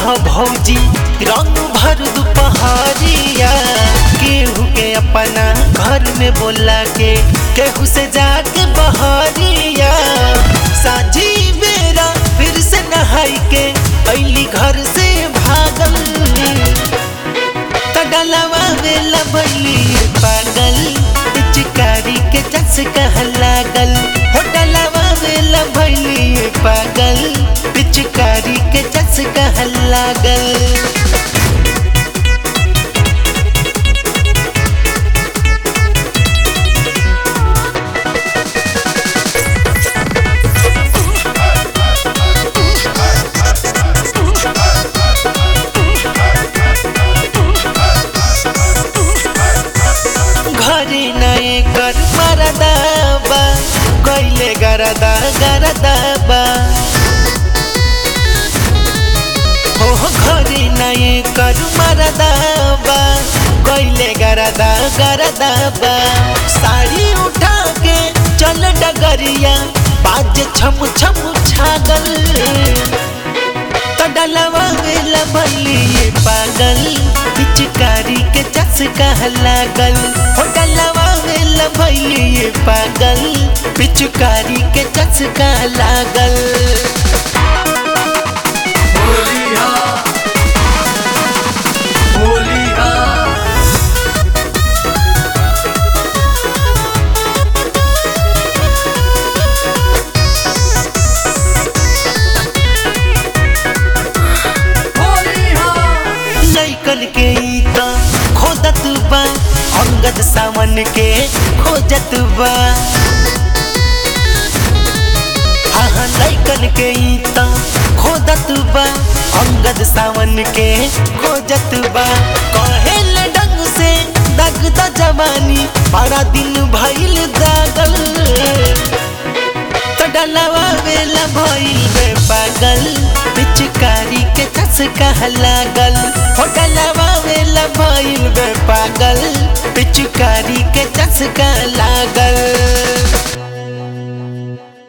ह भौजी रंग भर दुपहरिया केहू के अपना घर में बोला के केहू से जाके बहरिया साझी बेरा फिर से नहाई के अली घर से भागल तडलवा वेला भैली पागल पिचकारी के चस्का लागल होटलवा वेला भैली पागल पिचकारी के चस्का लागल घरे नए कर मरदाबा गईले गरदा गरदाबा हो हो घरे नए कर मरदाबा गईले गरदा गरदाबा साड़ी उठा के चल डगरिया बाज छम छम छागल तडलवा वेला भैली पागल पिचकारी के चस्का लागल होटलवा वेला भैली पागल पिचकारी के चस्का लागल होलिया होलिया होलिया लैकन के ई त खोदत बा अंगद सावन के खोजत बा हाँ हाँ लैकन के ई त खोदत बा अंगद सावन के खोजत बा कहे डंग से दग द जवानी बड़ा दिन भइल दागल तडलवा वेला भइल बे पागल पिचकारी के चस्का लागल होटलवा वेला भइल बे पागल पिचकारी के चस्का लागल